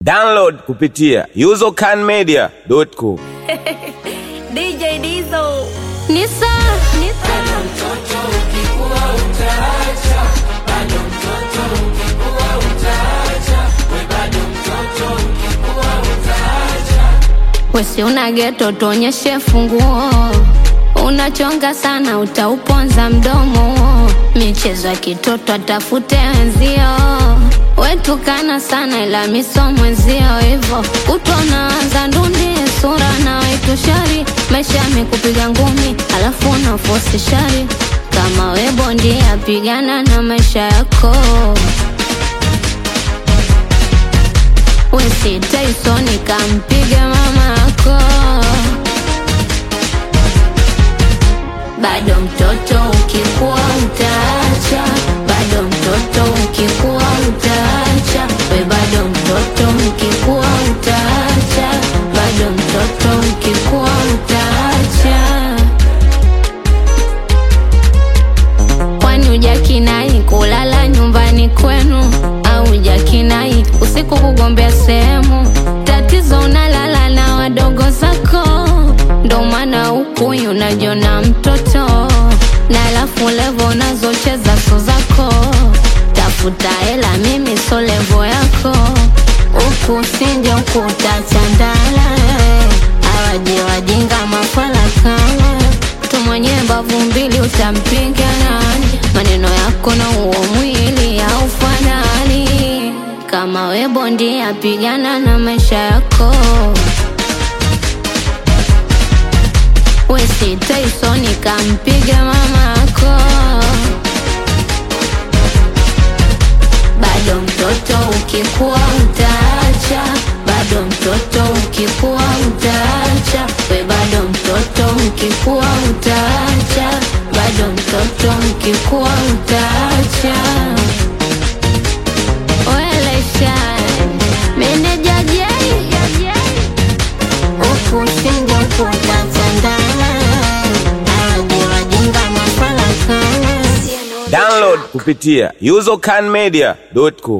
Download kupitia usercanmedia.com. DJ Dizo. Nisa, Nisa. Wesi una geto tuonyeshe funguo, unachonga sana utauponza mdomo, michezo ya kitoto atafute wenzio, wetukana sana ila miso mwenzio, hivo utonaanza ndundi sura na wetu shari, maisha yamekupiga ngumi alafu unafosi shari, kama we bondia pigana na maisha yako Wesi Tyson kampiga mama yako, bado mtoto ukikuwa utaacha, bado mtoto ukikuwa utaacha, we bado mtoto ukikuwa utaacha, bado mtoto ukikuwa utaacha. Kwani hujakinai kulala nyumbani kwenu au hujakinai usiku kugombea sehemu? Tatizo unalala na wadogo zako, ndo maana huku unajiona mtoto, na alafu levo unazocheza so zako. Tafuta hela, mimi so levo yako, huku usinje huku utachandala, awaje wajinga mafala kama mtu mwenye mbavu mbili utampiga nani? Maneno yako na uo mwili haufanani. Kama we bondia, pigana na maisha yako. Wesi Tyson kampiga mama yako, bado mtoto ukikuwa utaacha, bado mtoto ukikuwa utaacha, we bado mtoto ukikuwa utaacha, bado mtoto ukikuwa utaacha. Welesha meneja Jay huku singo kutatandana, aje wajinga mafala kana Download kupitia usercanmedia.com.